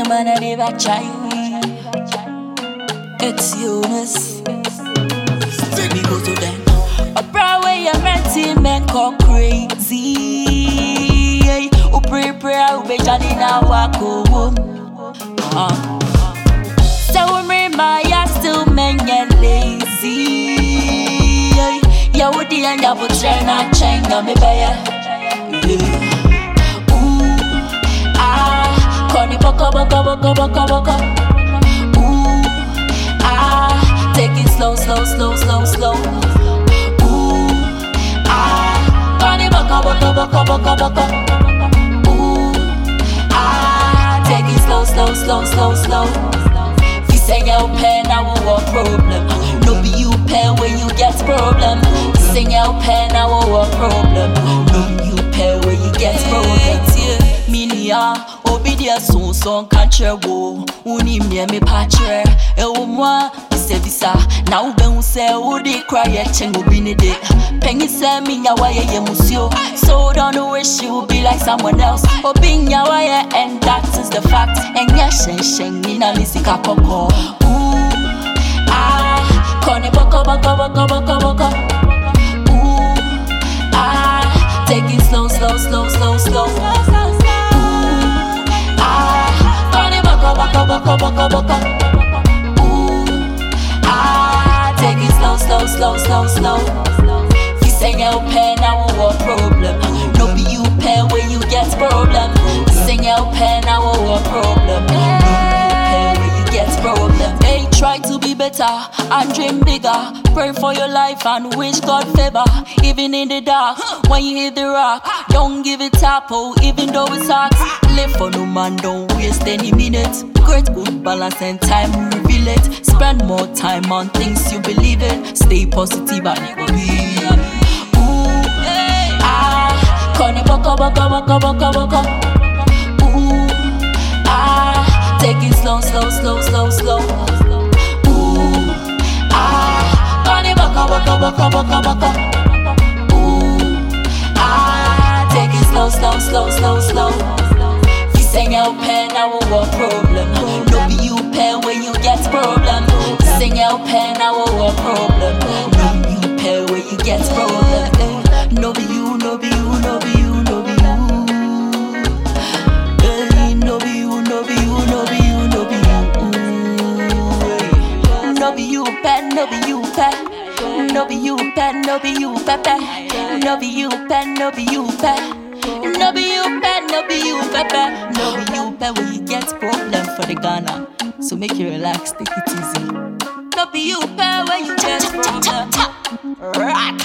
man a day back child. It's Eunice. Let me go to them. A Broadway, a renting men go crazy. O pray, pray, o be jani na wako wom. Uh. So me, my ya still men ya lazy. Ya would the end up with China, China, me bear. Ooh, ah, Connie, boko, boko, boko, boko, boko. Ooh, ah, take it slow, slow, slow, slow, slow. Ooh, ah, Connie, boko, boko, boko, boko, boko. Ooh, ah, take it slow, slow, slow, slow, slow. Fi say your pen, I will want problem. No be you pen when you get problem. Fi say your pen, I will want problem. No be you pen when you get problem. Minia, obi dia so so kanche wo. Uni me me patre. E wo mwa bisa bisa. Na ube hu se udi cry ye cheng obi ne de. Pengi se mi nya wa ye ye musio. So don't wish you would be like someone else. Obi nya wa ye and that is the fact. Enya shen shen ni na lisika koko. Ooh, ah, kone boko boko boko boko boko. Ooh, ah, take it slow, slow, slow, slow, slow. Ooh, ah, kone boko boko boko boko boko. Ooh, ah, take it slow, slow, slow, slow, slow. Fi say your pen, I will want problem. No be you pen when you get problem. Fi say your pen, I will want problem. No be you pen when you get problem. Hey, try to be better and dream bigger. Pray for your life and wish God favor. Even in the dark, when you hit the rock, don't give it up. Oh, even though it's hard, live for no man, don't waste any minute. Great good balance and time reveal it. Spend more time on things you believe in. Stay positive and it will be. Ooh, ah, kone boko boko boko boko boko. Ooh, ah, take it slow, slow, slow, slow, slow. Ooh, ah, kone boko boko boko boko boko. Ooh, ah, take it slow, slow, slow, slow, slow. Fi say your pen, I will want problem. No be you pen when you get problem. Fi say your pen, I will want problem. No be you pen when you get problem. Eh, No be you, no be you, no be you, no be you. Eh, No be you, no be you, no be you, no be you. Eh, No be you pen, no be you pen. No be you pen, no be you pepe. No be you pen, no be you pen. No be you pen, no be you pepe. No be you pen when you get problem for the Ghana. So make you relax, take it easy. No be you pen when you get problem. Rock.